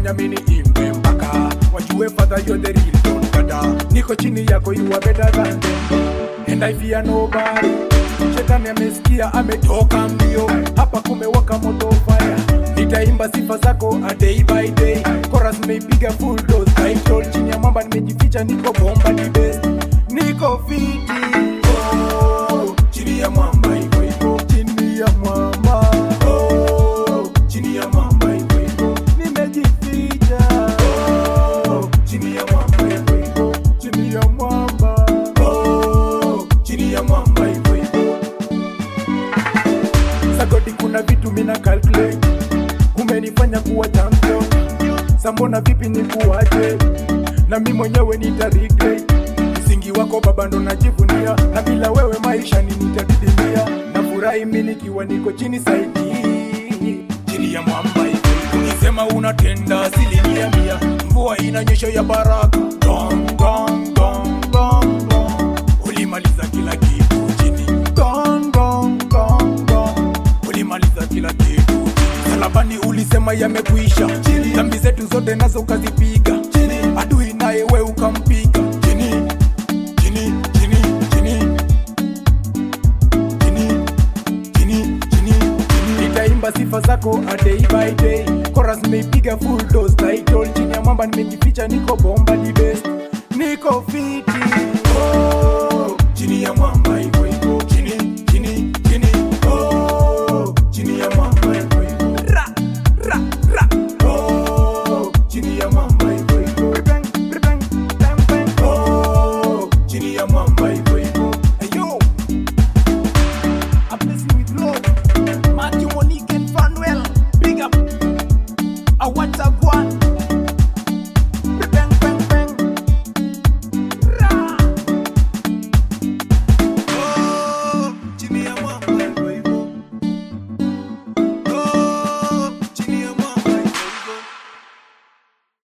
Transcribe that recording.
unafanya mini imbe mpaka wajue father you're the real don dada niko chini yako you are better than them and I fear nobody shetani amesikia ametoka mbio hapa kumewaka moto fire nitaimba sifa zako a day by day chorus nimeipiga full dose title chini ya mwamba nimejificha niko bomba ni best niko fiti oh, chini ya mwamba hivyo hivyo chini ya mwamba oh, chini ya mwamba hivyo hivyo nimejificha oh, chini ya mwamba hivyo hivyo chini ya mwamba oh, chini ya mwamba hivyo hivyo sagodi kuna vitu mina calculate umenifanya kuwa champion sambona vipi ni kuwaje na mi mwenyewe nita regret msingi wako baba ndo najivunia na bila wewe maisha ni nitadidimia na furahi mi nikiwa niko chini saidi chini ya mwamba hivi ukisema unatenda asilimia mia mvua inanyesha ya baraka Gong, gong, gong, gong, gong. ulimaliza kila kitu chini Gong, gong, gong, gong. ulimaliza kila kitu salabani ulisema yamekwisha dhambi zetu zote nazo ukazipiga adui naye we ukampiga chini chini chini chini chini chini chini chini nitaimba sifa zako a day by day chorus nimeipiga full dose title chini ya mwamba nimejificha niko bomba ni best niko fiti oh, chini ya mwamba hivyo